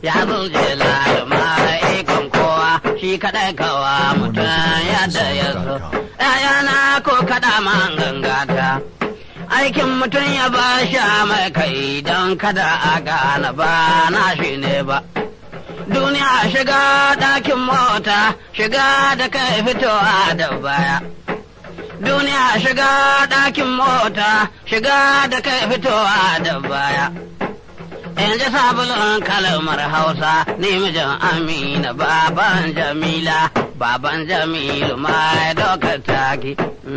ya zulje laluma ikon kowa shi kaɗai kawa mutum yadda ya so. ‘Ya'yana ko kaɗa man gangata. Aikin mutum ya ba sha mai kai don kada a gane ba na shi ne ba. Duniya shiga ɗakin mota shiga da kai fitowa da baya. Duniya shiga ɗakin mota shiga da kai fitowa da baya. In ji sabulun kalmar Hausa ni mijin Amina baban Jamila baban Jamilu mai dokar taki.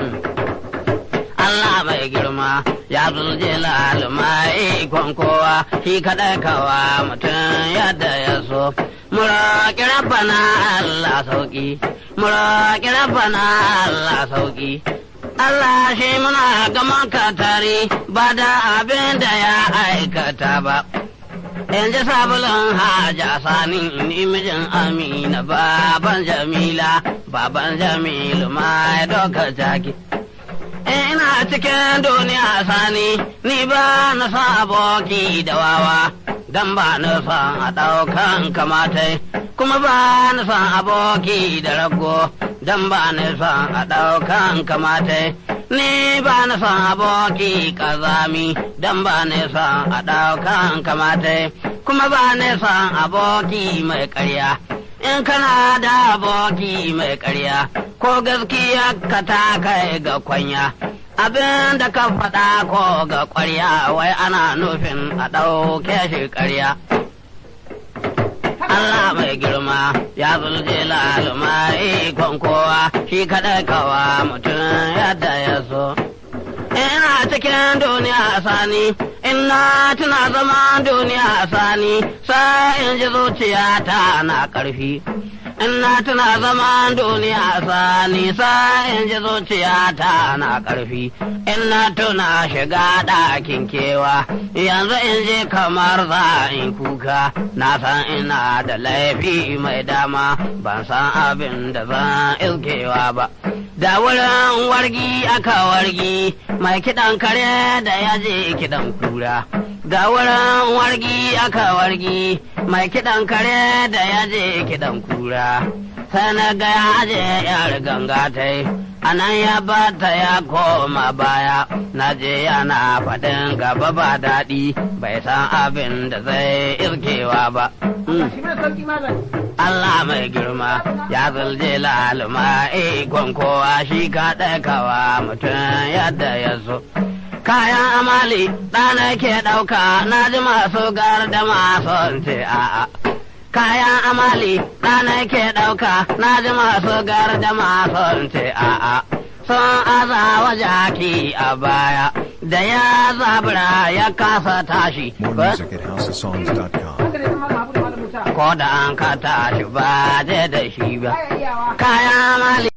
Allah mai girma ya zulje mai ikon kowa shi kaɗai kawa mutum yadda ya so. Muraƙi rabbana Allah sauƙi, muraƙi rabbana Allah sauƙi. Allah shi muna gaman katari ba da abin da ya aikata ba. In ji sabulun haja sani ni mijin Amina baban Jamila baban Jamilu mai dokar jaki. Ina cikin duniya sani ni ba na sa aboki da wawa dan ba na san a ɗaukan kamatai kuma ba na san aboki da rago dan ba na san a ɗaukan kamatai ni ba na san aboki kazami dan ba na san a ɗaukan kamatai kuma ba na san aboki mai ƙarya in kana da aboki mai ƙarya ko gaskiya ka ta kai ga kwanya abin da ka faɗa ko ga ƙwarya wai ana nufin a ɗauke shi ƙarya Allah mai girma ya zulje laluma ikon kowa shi kaɗai kawa mutum yadda ya so. Ina cikin duniya sani, ina tuna zama duniya sani, sai in ji zuciyata na ƙarfi. Ina tuna zaman duniya sani sai in ji zuciyata na ƙarfi. Ina tuna shiga ɗakin kewa, yanzu in je kamar za in kuka, na san ina da laifi mai dama, ban san abin da zan ilkewa ba. Da wurin wargi aka wargi, mai kiɗan kare da ya je kiɗan kura. Ga wurin wargi aka wargi, mai kiɗan kare da ya je kiɗan kura. Sai na ga ya je yar ganga ta yi, a nan ya bata ya koma baya, na je yana faɗin gaba ba daɗi, bai san abin da zai irkewa ba. Allah mai girma ya zulje laluma ikon kowa shi ka kawa mutum yadda ya so. Kayan amali ɗana ke ɗauka na ji masu gar da masu ce a'a. Kayan amali ɗana ke ɗauka na ji masu gar da masu ce a'a. Sun aza wa jaki a baya da ya zabura ya kasa tashi. More music at houseofsongs.com. Ko da an ka tashi ba je da shi ba. Kayan amali